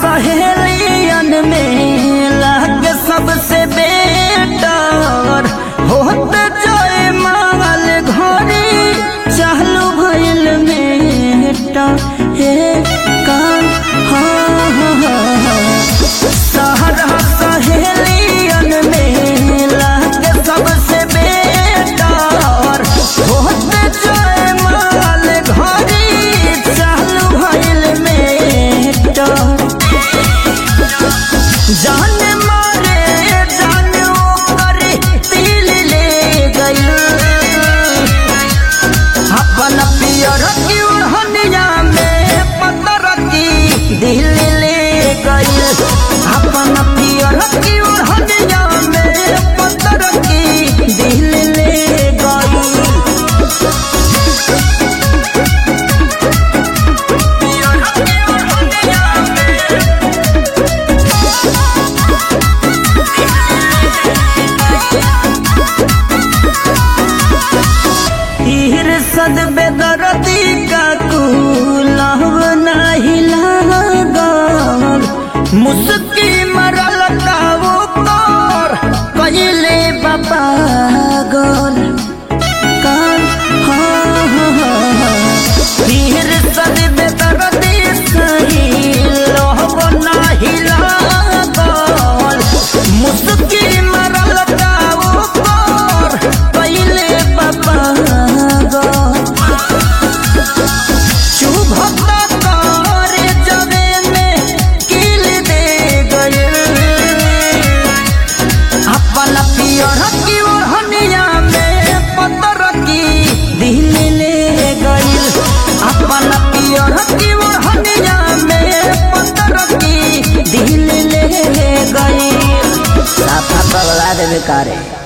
सहेलियन में लाग सबसे बेटर होत जय माल घरे चालू भइल मेटा हे कान हाँ हाँ हाँ हाँ सहरा सहेलियन में लाग सबसे बेटर होत जय माल घरे चालू भइल मेटा जान मारे जान ओकर दिल ले गइल अपन पियर की ओढ़निया में पतर की दिल ले गइल अपन पियर की ओढ़निया में पतर की दिल ले गइल पियर की ओढ़निया में तीर सद बेदरदी का कुलव नाही लागल मुस्की मरल कावो कर कइले बाबा गल कान हाँ हाँ हाँ हाँ तीर सद बेदरदी सही लहब नाही लागल मुस्की मरल कावो कर कइले बाबा गल शुभता करे जबे में किल दे गए अपन पियर की ओढ़निया में पतर की दिल ले गई अपन पियर की ओढ़निया में पतर की दिल ले गई साफा बगला देवे कारे